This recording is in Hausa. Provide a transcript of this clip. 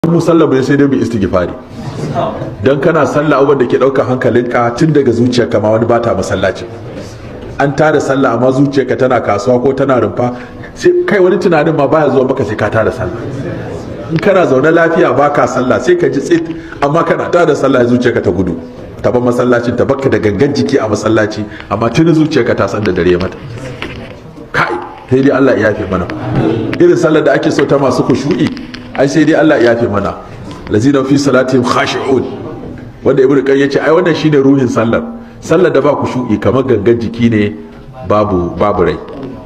mu sallah bai sai dai mu istighfari dan kana sallah abubuwan da ke ɗaukar hankalinka tun daga zuciyarka ma wani bata masallaci an tada sallah amma zuciyarka tana kasuwa ko tana rumfa sai kai wani tunanin ma baya zuwa maka sai ka tada sallah in kana zaune lafiya baka sallah sai ka ji tsit amma kana tada sallah zuciyarka ta gudu ta bar masallacin ta baka da gangan jiki a masallaci amma tuni zuciyarka ta san da dare mata kai sai dai Allah ya yafe mana irin sallar da ake so ta masu kushu'i ai sai dai Allah ya yafe mana lazina fi salatihim khashi'un wanda ibnu qayyim yace ai wannan shine ruhin sallar sallar da ba kushu'i kamar gangan jiki ne babu babu rai